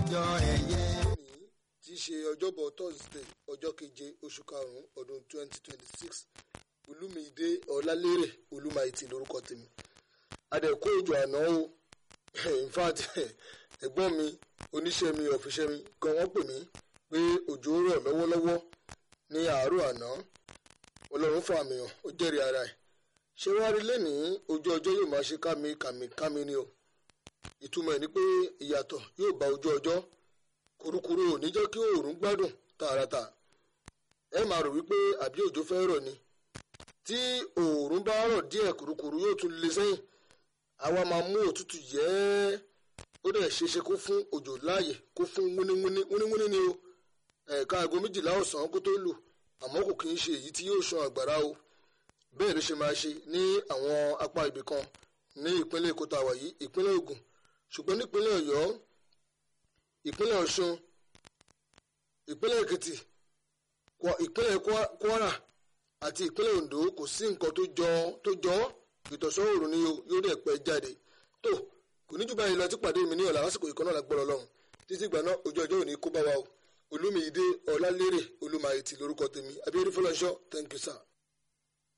ọjọ́ ẹ̀yẹ. tí í ṣe ọjọ́bọ̀ thursday ọjọ́ keje oṣù karùn-ún ọdún 2026 olúmídé ọlálérè olúmáìtì lórúkọ tèmi adẹ̀kó òjò àná o in fact ẹ̀gbọ́n mi oníṣẹ́ mi ọ̀fíṣẹ́ mi kan wọ́n pè mí pé òjò rọ̀ lọ́wọ́lọ́wọ́ ní àárọ̀ àná ọlọ́run fàmì hàn ó jẹ́rìí ara ẹ̀ ṣé wàá rí lẹ́nìí ojú ọjọ́ yóò máa ṣe kámi kàmì kámi ni o ìtumọ̀ ẹ̀ ni pé ìyàtọ̀ yóò bá ojú ọjọ́ kurukuru ò ní jẹ́ kí oòrùn gbádùn tààràtà ẹ máa rò wípé àbí òjò fẹ́ rọ̀ ni tí oòrùn bá rọ̀ díẹ̀ kurukuru yóò tún lé sẹ́yìn àwa máa mú òtútù yẹ́ ó dẹ̀ ṣeéṣe kó fún òjò láàyè kó fún wúníwúní wúníwúní ni o ẹ̀ka aago méjìlá ọ̀sán kó tó lù àmọ́ kò kì í ṣe èyí tí yóò ṣan àgbàrá o bẹ́ẹ̀ ló ṣe máa ṣe ní àwọn apá ibì kan ní ìpínlẹ̀ èkó tá a wà yìí ìpínlẹ̀ ògùn ṣùgbọ́n nípínlẹ̀ ọ̀yọ́ ìpínlẹ̀ ọ̀ṣun ìpínlẹ̀ èkìtì ìpínlẹ̀ kwara àti ìpínlẹ̀ ondo kò sí nǹkan tó jọ tó jọ ìtọ̀sọ́ òòrùn ni yóò dẹ̀ pẹ́ jáde tó kò ní jù báyìí lọ tí pàdé mi ní ọ̀la lásìkò ìkànnà lágbọ́rọ̀ lọ́hùn títí ìgbà náà ojú ọjọ́ òní kó bá wa o olúmiyídé ọlálérè olúmayètì lórúkọ tèmi abíyẹ́dẹ́ fọlọ́nṣọ́ thank you sir.